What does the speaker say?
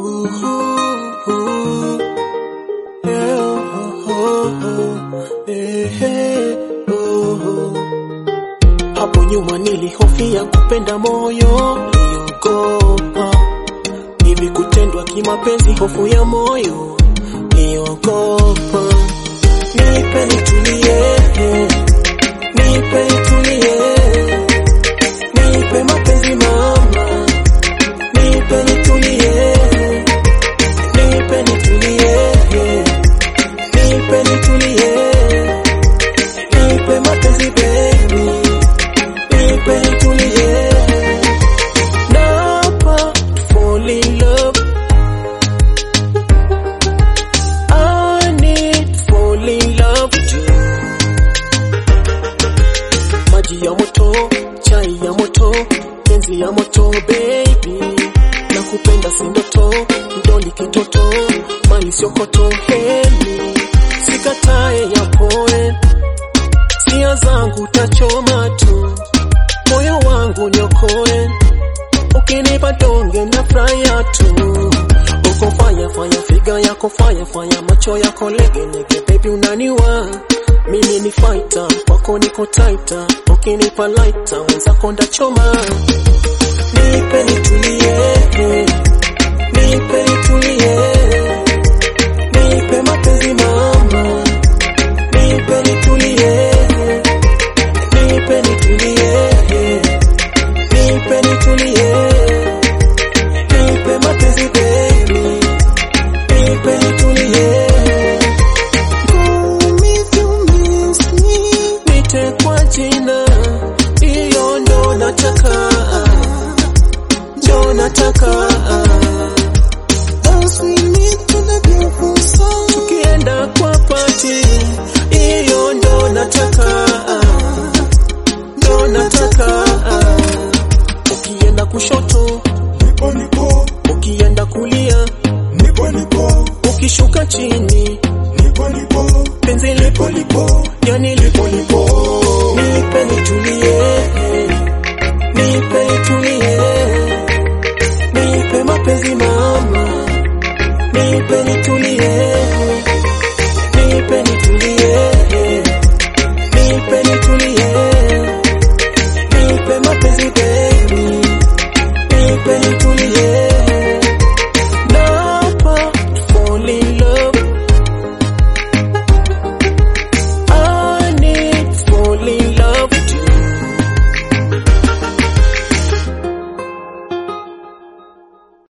Ooh, ooh, yeah, oh, oh, oh, eh, oh. Hapo nyuma nilihofia kupenda moyo, niliogopa hivi kutendwa kimapenzi, hofu ya moyo niliogopa. Nipe nitulie, nipe nitulie, nipe mapenzi mama, nipe nitulie, nipe nitulie, nipe nitulie, nipe mapenzi baby, nipe nitulie, napa fall in love I need fall in love too. Maji ya moto, chai ya moto, penzi ya moto baby. Nakupenda si ndoto, mdoli kitoto, mali sio koto heli. Sikatae ya poe, sia zangu tachoma tu. Moyo wangu niokoe, ukinipa donge na furahia tu. Uko fanya fanya figa yako fanya fanya macho yako lege lege baby unaniwa mimi ni fighter kwako niko tighter ukinipa lighter wenzako ndachoma nipe nitulie nipe nitulie nipe mapenzi mama nipe nitulie nipe nitulie nipe nitulie nipe mapenzi baby nipe nitulie nite kwa jina hiyo ndo nataka ndo nataka